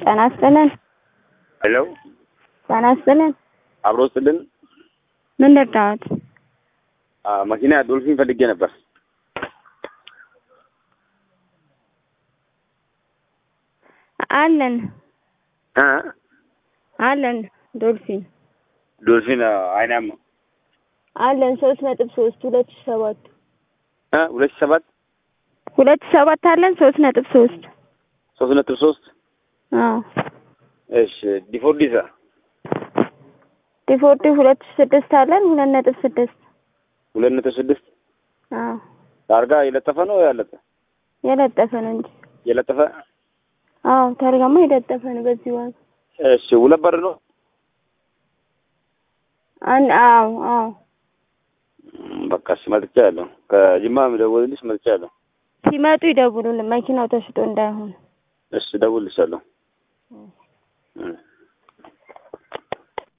ጤና ይስጥልን። ሄሎ ጤና ይስጥልን። አብሮ ስጥልን ምን ልርዳዎት? መኪና ዶልፊን ፈልጌ ነበር። አለን እ አለን ዶልፊን ዶልፊን አይናማ አለን ሶስት ነጥብ ሶስት ሁለት ሺህ ሰባት እ ሁለት ሺህ ሰባት ሁለት ሺህ ሰባት አለን ሶስት ነጥብ ሶስት ሶስት ነጥብ ሶስት አዎ እሺ ዲፎርዲሳ ዲፎርዲ ሁለት ሺህ ስድስት አለን ሁለት ነጥብ ስድስት ሁለት ነጥብ ስድስት አዎ ታርጋ የለጠፈ ነው ያለጠ የለጠፈ ነው እንጂ የለጠፈ አዎ ታርጋማ የለጠፈ ነው በዚህ ዋጋ እሺ ሁለት በር ነው አን አዎ አዎ እም፣ በቃ እሺ መጥቻ ያለሁ ከጅማ ደወልልሽ መጥቻ ያለሁ ሲመጡ ይደውሉልን መኪናው ተሽጦ እንዳይሆን እሺ ደውልልሻለሁ እሺ